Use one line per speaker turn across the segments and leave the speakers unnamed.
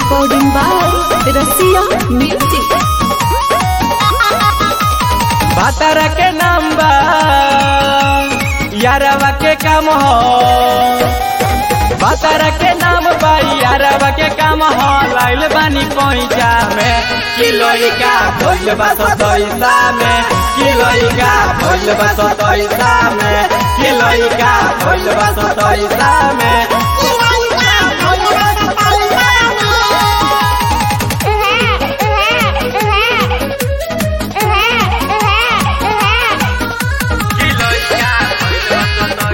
Recording by Rasiya Music.
भातार के नाम बा यारवा के काम हो भातार के नाम बा यारवा के काम हो लाइल बानी पैसा में किलोइका भोल बा सतैसा में किलोइका भोल बा सतैसा में किलोइका भोल बा सतैसा में किलोइका भोल बा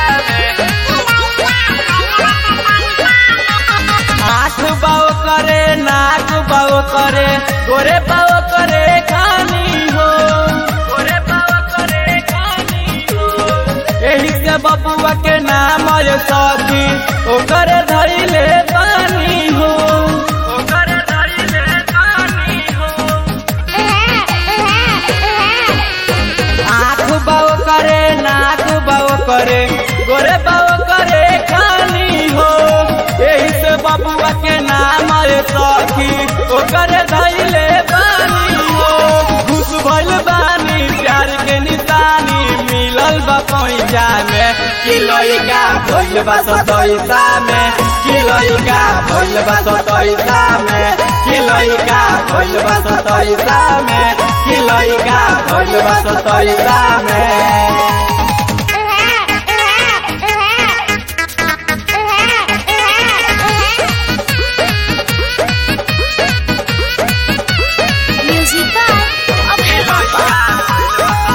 सतैसा में आँख बाओ करे नाक बाओ करे गोरे बाओ करे खानी हो गोरे बाओ करे खानी हो एही से बबुआ के नाम है सखी ओकर धैले पानी हो ओकर धैले पानी हो आँख बाओ करे नाक बाओ करे गोरे बाओ करे खानी हो एही से बबुआ के नाम है सखी ओकर धैले बानी हो खुश भइल बानी प्यार के निशानी मिलल बा पैसा में किलोइका भइल बा सतैसा में किलोइका भइल बा सतैसा में किलोइका भइल बा सतैसा में किलोइका भइल बा सतैसा में
Music by Abhay Baba.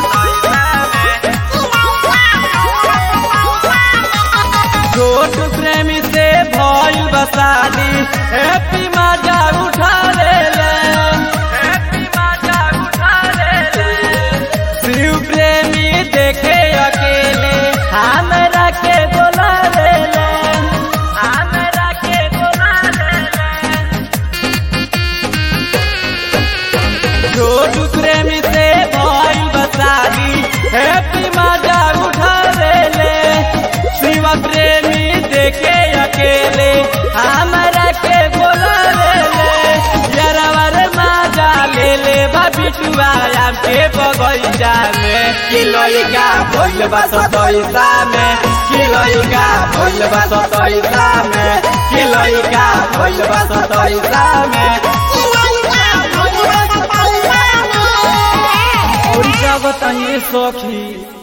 छोट प्रेमी से भइल बसादी हैप्पी मजा उठा ले ले हैप्पी मजा उठा ले ले शिव प्रेमी देखे अकेले हमरा के बोला ले ले हमरा के बोला ले ले छोटू प्रेमी से भइल बसादी हैप्पी मजा उठा ले ले शिवा प्रेमी देखे अकेले हमरा के बोला ले ले यारवर मजा ले ले बिटुआ आम के बगैचा में किलोइका भइल बा सतैसा में किलोइका भइल बा सतैसा में किलोइका भइल बा सतैसा में और क्या बताइए सखी